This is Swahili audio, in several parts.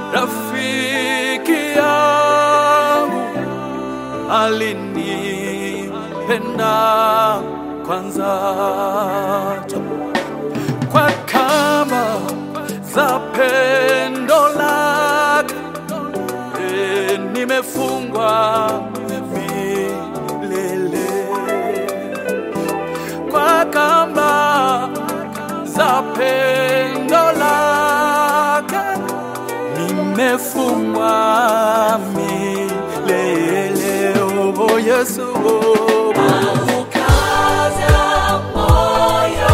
rafiki yangu alinipenda kwanza kwa kama za pendo lake e, nimefungwa milele kwa kamba za pendo lake nimefungwa milele oh, Yesu oh. Ukaza moyo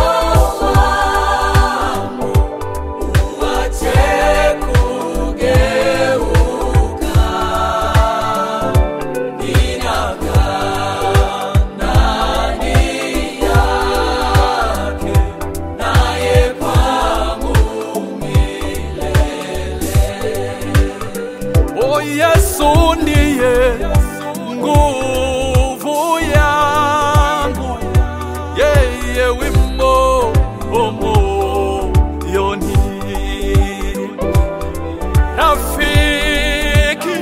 wangu, uache kugeuka. Ninakaa ndani yake, naye kwangu Oh, Yesu ndiye nguvu yangu, yeye wimbo wa moyoni, rafiki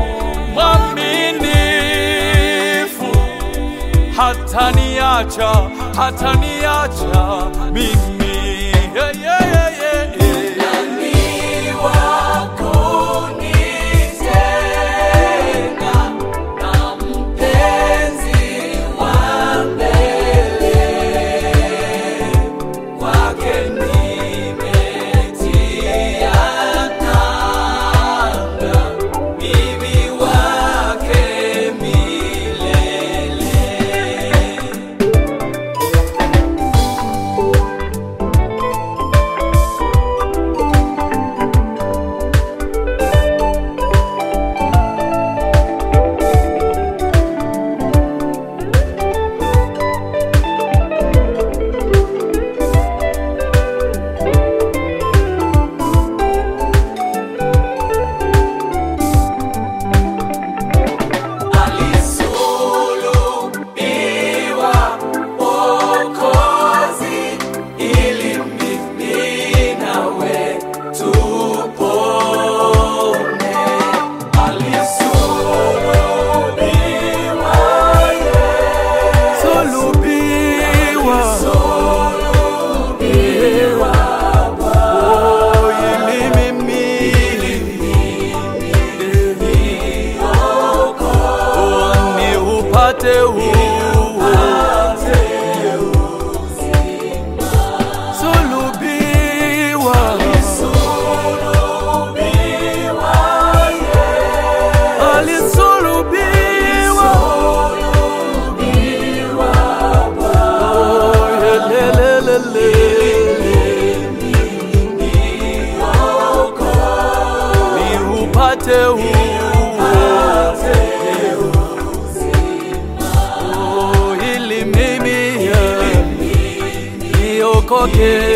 mwaminifu, hataniacha, hataniacha mimi yeah, yeah, yeah, yeah, yeah. Nani wako nitenga na mpenzi wa mbele? Kwake nimetia nanga, mimi wake milele. Alisulubiwa Mwokozi ili mimi nawe tupone. Alisulubiwa Yesu, Sulubiwa, alisulubiwa oh, ili mimi oh, ni upate huu Sulubiwa, alisulubiwa, oh, yelelelele. ni upate huu oh, ili mimi niokoke